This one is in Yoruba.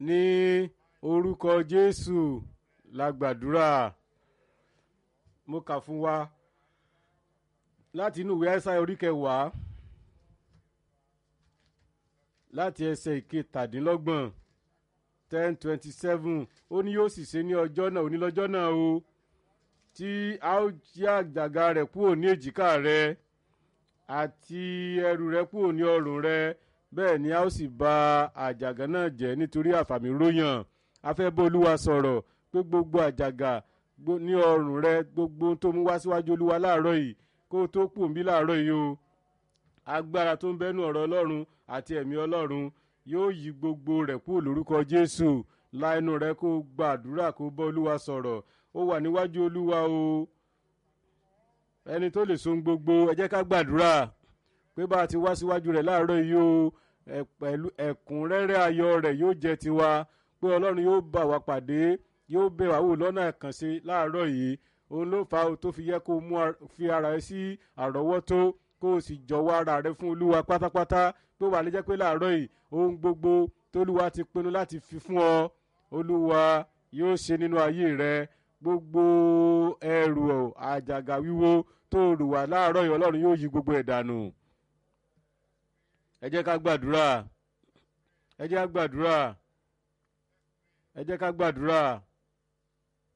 ní orúkọ jésù la gbàdúrà mo kà fún wa láti inú ìwé ẹsẹ orí kẹwàá láti ẹsẹ ìkẹtàdínlọ́gbọ̀n ten twenty seven ó ní yóò sì ṣe ní ọjọ́ náà onílọ́jọ́ náà o tí a ó jí àjàgà rẹ̀ kúrò ní èjìká rẹ̀ àti ẹrù rẹ̀ kúrò ní ọrùn rẹ̀ bẹ́ẹ̀ ni a ó sì ba àjàgà náà jẹ́ nítorí àfàmì ròyàn a fẹ́ bá olúwa sọ̀rọ̀ pé gbogbo àjàgà ní ọrùn rẹ̀ gbogbo tó mú wá síwájú olúwa láàárọ̀ yìí kó o tó kù ń bí láàárọ̀ yìí o agbára tó ń bẹ́nu ọ̀rọ̀ ọlọ́run àti ẹ̀mí ọlọ́run yóò yí gbogbo rẹ̀ kúrò lórúkọ jésù láìnú rẹ̀ kó gbàdúrà kó bá olúwa sọ̀rọ̀ ó wà níwájú olúwa o ẹni tó lè so gbogbo ẹ jẹ́ ká gbàdúrà pé bá a ti wá síwájú rẹ̀ láàárọ̀ yìí o pẹ̀lú ẹ̀kúnrẹ́rẹ́ ayọ̀ rẹ̀ yóò jẹ́ tiwa pé ọlọ́run yóò bá wa pàdé yóò bẹ̀ wá wò lọ́nà àkànṣe láàárọ̀ yìí òun ló fà á tó fi yẹ kó mú fi ara rẹ sí àrọ́wọ́tó kó o sì jọ̀wọ́ ara rẹ fún olúwa pátápátá pé wà á lè jẹ́ pé láàárọ̀ yìí ohun gbogbo tólúwa ti pinnu láti fi fún ọ olúwa yóò ṣe nínú ayé rẹ gbogbo ẹrù àjàgà wíwo tó rù wá láàárọ̀ yìí ọlọ́run yóò yí gbogbo ẹ̀ dànù ẹ jẹ́ ká gbàdúrà ẹ jẹ́ ká gbàdúrà ẹ jẹ́ ká gbàdúrà